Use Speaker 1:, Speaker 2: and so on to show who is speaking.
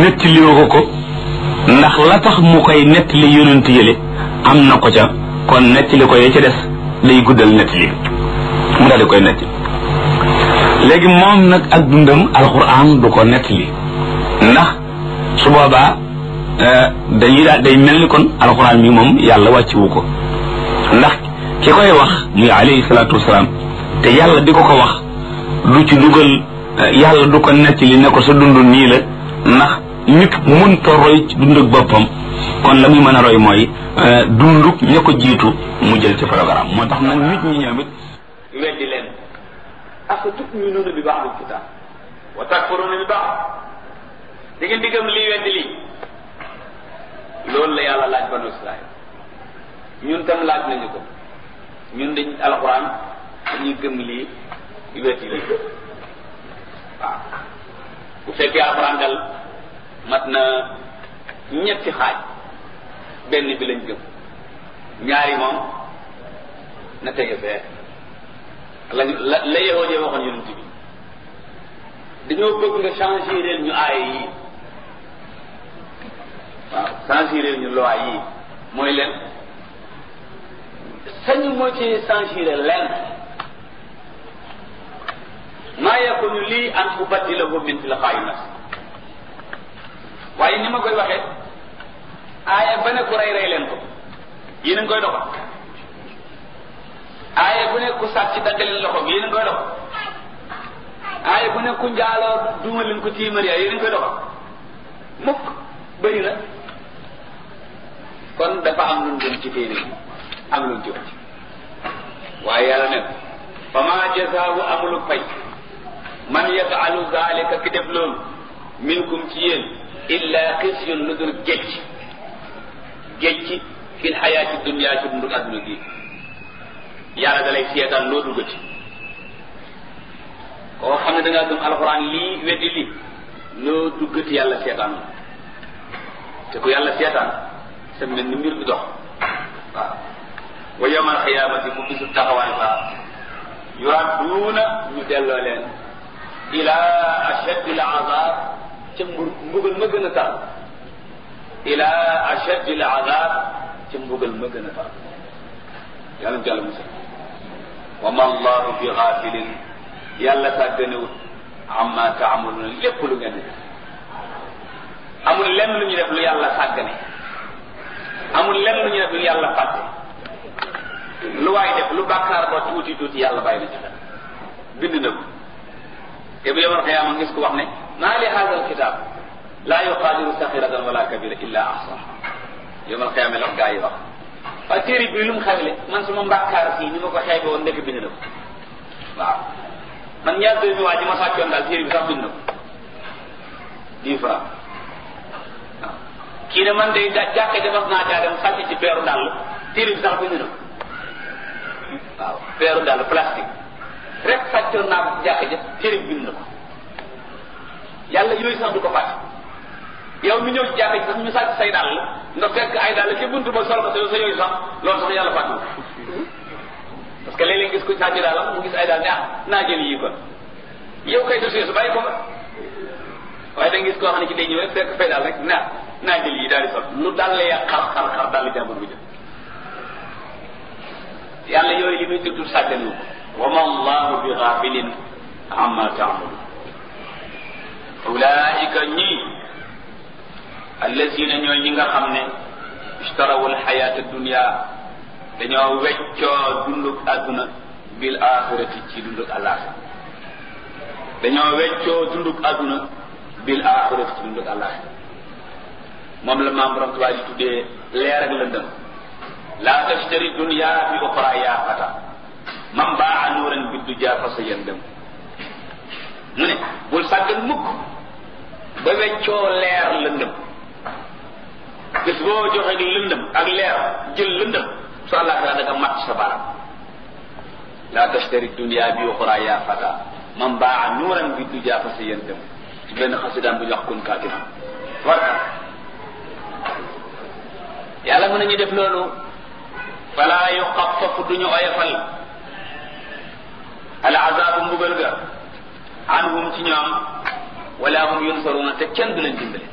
Speaker 1: nettaliwu ko ko ndax la tax mu koy nettali yonent yële am na ko ca kon nettali ko ya ca des day guddal nettali mu daal di koy nettali léegi moom nag ak dundam alxuraan du ko nettali ndax su boobaa dañuy daal day mel ni kon alxuraan mi moom yàlla wàcciwu ko ndax ki koy wax muy alayhi salaatu wasalaam te yàlla di ko ko wax du ci dugal yàlla du ko nettali ne ko sa dund nii la ndax nit mënta roy ci dund ak boppam kon la muy mën a roy mooy dunduk ña ko jiitu mu jël ci programme moo tax nag nit ñi ñoom it
Speaker 2: weddi leen afa tuminuuna bi ba'd alkitab wa takfuruuna bi ba'd di ngeen diggam lii weddi lii loolu la yàlla laaj banu israil ñun tam laaj nañu ko ñun dañ alxuraan dañuy gëm lii weddi lii waaw bu fekkee alxuraan dal mat na ñetti xaaj benn bi lañ gëm ñaari moom na tege fee lañu la la yahoo jee waxoon yonent bi dañoo bëgg nga changer ñu aaya yi waaw changer ñu loi yi mooy leen sañu moo ci changer leen maa yakunu lii an ubaddilahu min tilqaa'i nafsi waaye ni ma koy waxee aaya ba ne ku rey rey leen ko yéen a ngi koy doxal aaya bu ne ku sàcc dagg leen loxo yéen a ngi koy doxal aaya bu ne ku njaaloo duuma leen ko tiimar yaa yéen a ngi koy doxal mukk bëri na kon dafa am lu mu doon ci téere yi am lu mu ci wàcc waaye yàlla ne fa ma jasaawu amulu fay man yafalu zalika ki def loolu minkum ci yéen illa xisyun lu dul gécc gécc fil xayaati dunia ci dundu adduna gi yàlla da lay seetaan loo duggati koo xam ne da ngaa gëm alxuraan lii weddi lii loo duggati yàlla seetaan te ku yàlla seetaan sa mel ni mbir du dox waaw wa yawmal xiyaamati mu bisu taxawaay ba yuradduuna ñu delloo leen ila ashaddi al azab ca mbur mbugal ma gën a tar ila ashaddi al azab ca mbugal ma gën a tar yàlla na jàll musal wa ma allahu bi xaafilin yàlla sàgganewut amma taamaluuna lépp lu ngeen def amul lenn lu ñu def lu yàlla sàggane amul lenn lu ñu def lu yàlla fàtte lu waay def lu bàkkaar ba tuuti tuuti yàlla bàyyi na ci xel bind na ko te bu yomal xiyaama ngis ko wax ne maa li haada alkitab laa yuqaadiru saxiratan wala kabira illa ahsaha yomal xiyaama la gaa yi wax waaye téere bi lu mu xamle man suma mbàkkaar fii ni ma ko xeebe woon ndekk bind na ko waaw man ñaar dërëmi waa ji ma sàccoon daal téere bi sax bind na ko dix francs waaw kii ne man day jàkke defas naa caa dem sàcc ci peeru dàll téere bi sax bind na ko waaw peeru dàll plastique rek sàccoon naa ko ci jàkke ja téere bi bind na ko yàlla yooyu sax du ko fàtte yow mi ñëw ci jàkke ji sax ñu sàcc say dàll nga fekk ay dàll ci buntu ba sol ko sa yooyu sax loolu sax yàlla fàtte parce que léeg-léeg gis ko sàcc dàllam mu gis ay daal ne ah naa jël yii kon yow kay dossier su bàyyi ko nga waaye da nga gis koo xam ne ci day ñëw rek fekk fay daal rek naa naa jël yii daal di sol lu dal la yàq xar xar xar daal di jàmbur bu jël yàlla yooyu li muy tudd sàgganu wa ma allahu bi xaafilin amma taamalu ulaika ñii allazina ñooy ñi nga xam ne ishtarawu alxayata dunia dañoo weccoo dunduk àdduna bil axirati ci dunduk àllaaxira dañoo weccoo dunduk àdduna bil axirati ci dunduk àllaaxira moom la maam borom tubaab yi tuddee leer ak lëndëm laa tashtari dunya bi uxra yaa fata man baa nuuran bi du jaa fa sa yëndëm mu ne bul sàggan mukk ba weccoo leer lëndëm bis boo joxe lëndëm ak leer jël lëndëm su àllaaxira da nga mat sa baram laa tashtari dunya bi uxra yaa fata man baa nuuran bi du jaa fa sa yëndëm ci benn xasidaan bu ñu wax kun kaatima warka yàlla mën nañu def loolu fala yuxafafu duñu oyofal al azabu mbugal ga anhum ci ñoom wala hum yunsaruna te kenn du leen dimbale